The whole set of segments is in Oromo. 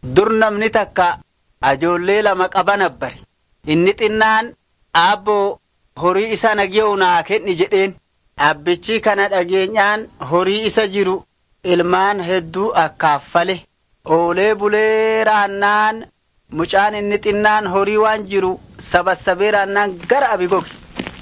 dur namni takka ajoollee lama qaba nabbare inni xinnaan aabboo horii isa nagya'u naa kenni jedheen abbichi kana dhageenyaan horii isa jiru ilmaan hedduu akkaaffale oolee bulee raannaan mucaan inni xinnaan horii waan jiru sabassabee raannaan gara abi goge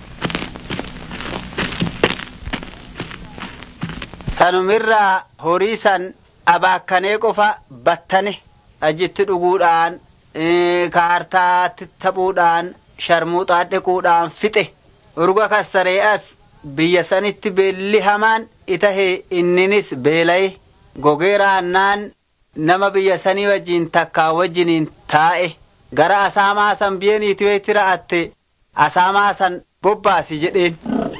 sanumirraa horii san abaakkanee qofa battane ajitti dhuguudhaan kaartaatti taphuudhaan sharmuuxaa dhiquudhaan fixe urga kassaree as biyya sanitti beelli hamaan itahee inninis beela'e gogee raannaan nama biyya sanii wajjiin takkaa wajjiniin taa'e gara asaamaa san biyeeniitiyooti ra'atte asaamaa san bobbaasi jedheen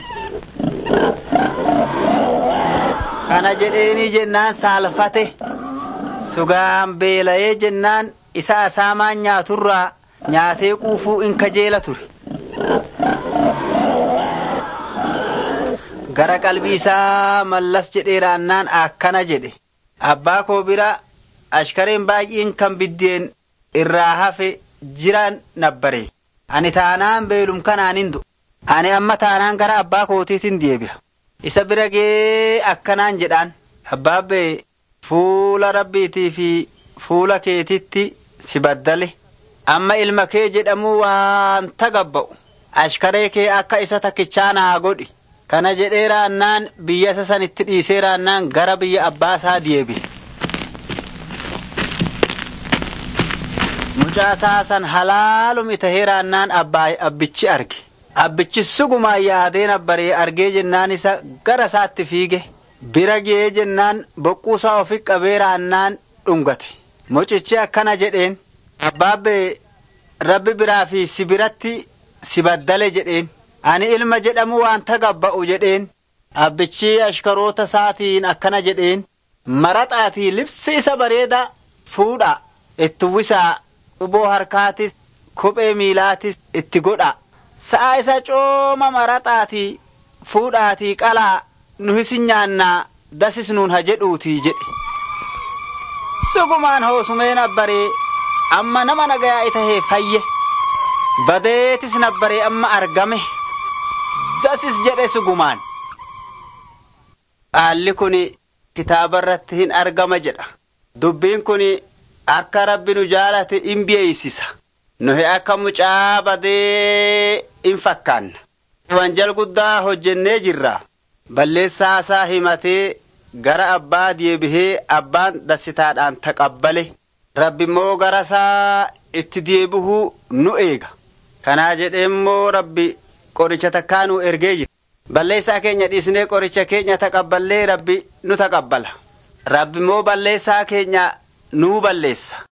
kana jedheenii jennaan saalfate sugaan beela'ee jennaan isa asaamaan nyaaturraa nyaatee quufuu in kajeela ture gara qalbii isaa mallas jedhee raannaan akkana jedhe abbaa koo bira ashkareen baay'een kan biddeen irraa hafe jiran nabbare ani taanaan beelum kanaan hin du'u ani amma taanaan gara abbaa kootiitin deebi'a isa bira gee akkanaan jedhaan abbaabbee fuula rabbiitii fi fuula keetitti si baddale amma ilma kee jedhamuu waan tagabba'u ashkaree kee akka isa takkichaa naa godhi kana jedhee raannaan biyya isa sanitti dhiisee raannaan gara biyya abbaa isaa deebi'e. mucaa isaa san halaalum tahee raannaan abbichi arge abbichi sugumaan yaadee nabbaree argee jennaan isa gara isaatti fiige bira ga'ee jennaan boqquusaa ofi qabee raannaan dhungate mucichi akkana jedheen abbaabbee rabbi biraa fi si biratti si baddale jedheen ani ilma jedhamu waan tagabba'u jedheen abbichi ashkaroota isaatiin akkana jedheen maraxaatii libsi isa bareeda fuudha itti uwwisaa quboo harkaatis kophee miilaatis itti godha sa'a isa cooma maraxaatii fuudhaatii qalaa nu hisin nyaannaa dasis nuun ha jedhuutii jedhe sugumaan hoosumee nabbaree amma nama nagayaa itahee fayye badeetis nabbaree amma argame dasis jedhe sugumaan haalli kun kitaaba irratti hin argama jedha dubbiin kun akka rabbi nu jaalate in beeysisa nuhi akka mucaa badee in fakkaanna wanjal guddaa hojjennee jirra balleessaa isaa himatee gara abbaa deebihee abbaan dassitaadhaan taqabbale rabbi immoo gara isaa itti deebihuu nu eega kanaa jedhee immoo rabbi qoricha takkaa nu ergee jira balleessaa keenya dhiisnee qoricha keenya taqabballee rabbi nu taqabbala rabbi immoo balleessaa keenya nuu balleessa